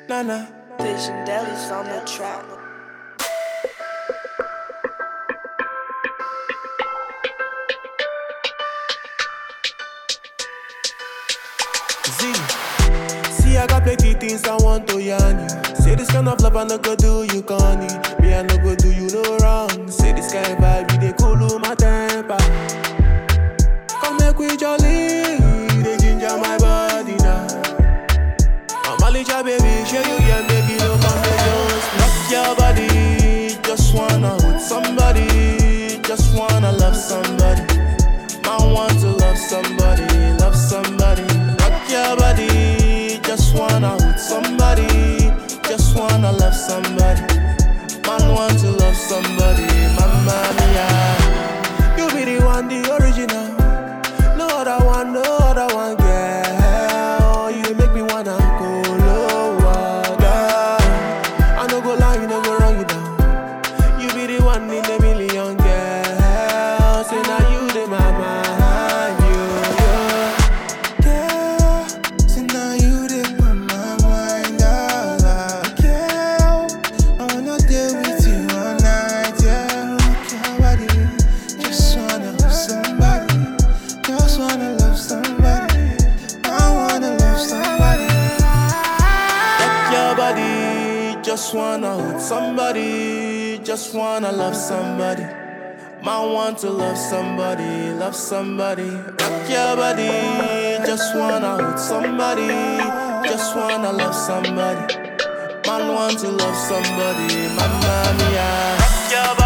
na na. Vision Deli's on the track. Z. See, I got plenty things I want to yarn you. Say this kind of love I no go do you corny. Me I no go do you no wrong. Say this kind of vibe you dey cool my temper. Come make we jolly, they ginger my body now. I'm a little baby, show you yeah, baby, no come they just rock your body. Just wanna hold somebody, just wanna love somebody. I want to love somebody, love somebody. Rock your body, just wanna hold somebody, just wanna love somebody. Man want to love somebody, mamma mia. You be the one, the original. No other one, no other one, girl. You dey make me wanna go lower, girl. I no go lie, you no go wrong you down. You be the one in a million, girl. Say now you the my mind, you, you. Girl, so now you dey put my mind all out. Girl, I wanna deal with you all night, yeah. Rock your body, just wanna love somebody, just wanna love somebody. I wanna love somebody. Rock your body, just wanna hold somebody, just wanna love somebody. Man want to love somebody, love somebody. Rock your body, just wanna hold somebody, just wanna love somebody. Man want to love somebody, mamma mia. Rock your